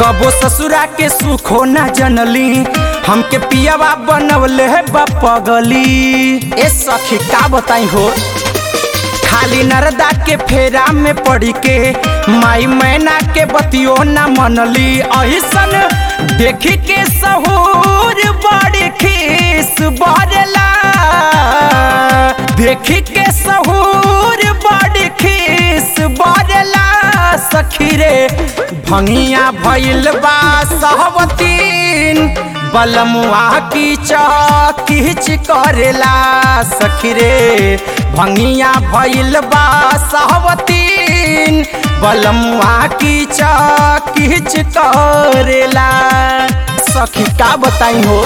कबो ससुरा के सुखो ना जनली हमके पियावा बनवले है पगली ए सखी का बताई हो खाली नरदा के फेरा में पड़ी के माई मैना के बतियो ना मनली अहिसन देखी के सहूर बड़ी खीस बरला देखी के सहूर बड़ी खीस बरला सखी रे भंगिया भइल बा सहवतीन बलमुआ की चौकीच करेला सखी रे भंगिया भइल बा सहवतीन बलमुआ की चौकीच करेला सखी का बताई हो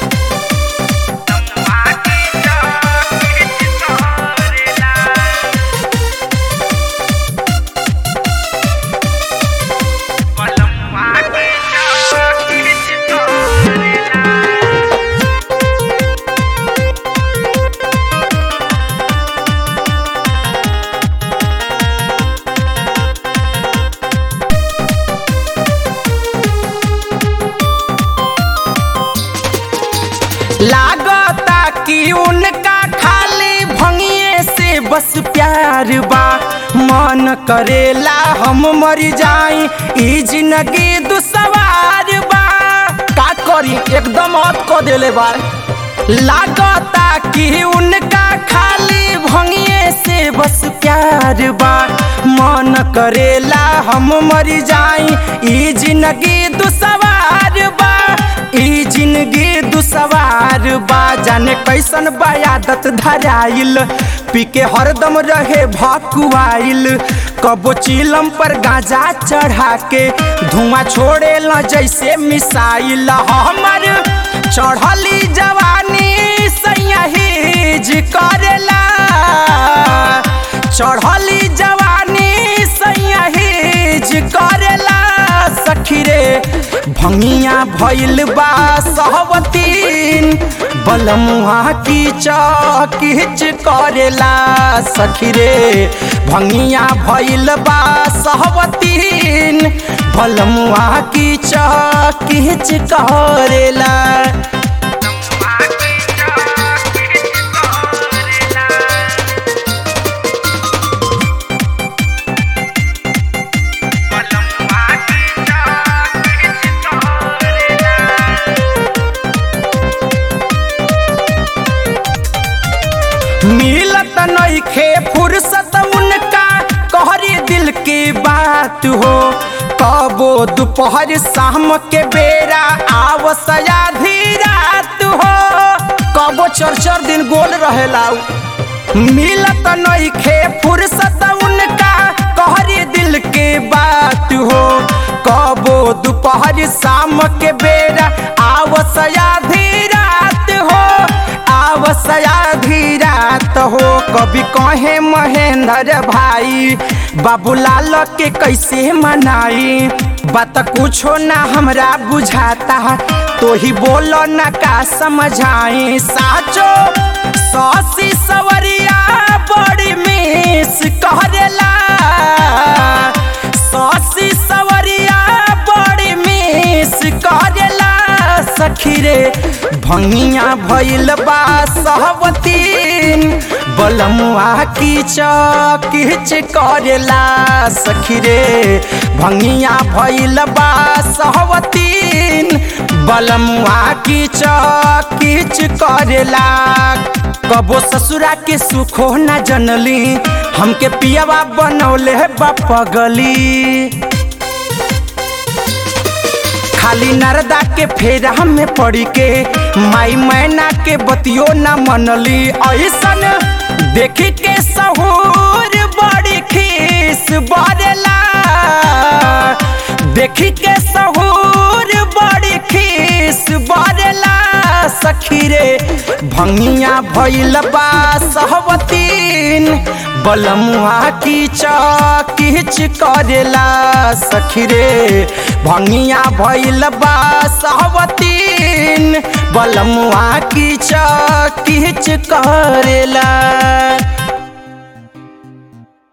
लागता कि उनका खाली भंगिए से बस प्यार बा मन करेला हम मर जाई ई जिंदगी दुसवार बा का करी एकदम अत को देले बा लागता कि उनका खाली भंगिए से बस प्यार बा मन करेला हम मर जाई ई जिंदगी दुसवार बा ई जिंदगी दुसवार बा जाने कैसन बा आदत धराइल पी के हरदम रहे भकुआइल कबो चिलम पर गांजा चढ़ा के धुआं छोड़े ल जैसे मिसाइल हमर चढ़ली जवानी सयाहीज करेला चढ़ली जवानी सयाहीज करेला सखी रे भंगिया भइल बा सहवतीन बलमुआ की चौकीच करेला सखी रे भंगिया भइल बा सहवतीन बलमुआ की चौकीच करेला मिलत नइखे फुर्सत उनका कहरी दिल की बात हो कबो दोपहर शाम के बेरा आवसया रात हो कबो चर चर दिन गोल रहेला मिलत नइखे फुर्सत उनका कहरी दिल के बात हो कबो दोपहर शाम के बेरा आवसया रात हो आवसया रात हो कभी कहे महेंद्र भाई बाबूलाल के कैसे मनाई बात कुछो ना हमरा बुझाता तो ही बोलो ना का समझाई साचो सौसी सवरिया बड़ी मिस करेला सौसी सवरिया बड़ी मिस करेला सखी रे भंगिया भइल बा सहवतीन बलमुआ की चौकीच करेला सखी रे भंगिया भइल बा सहवतीन बलमुआ की चौकीच करेला कबो ससुरा के सुखो ना जनली हमके पियावा बनौले है पगली खाली नरदा के फेरा में पड़ी के माई मैना के बतियो ना मनली ऐसन देखी के सहूर बड़ी खीस बरला देखी के सहूर बड़ी खीस बरला सखी रे भंगिया भइल बा सहवतीन बलमुआ की चौकीच करेला सखी रे भंगिया भइल बा सहवतीन बलमुआ की चौकीच करेला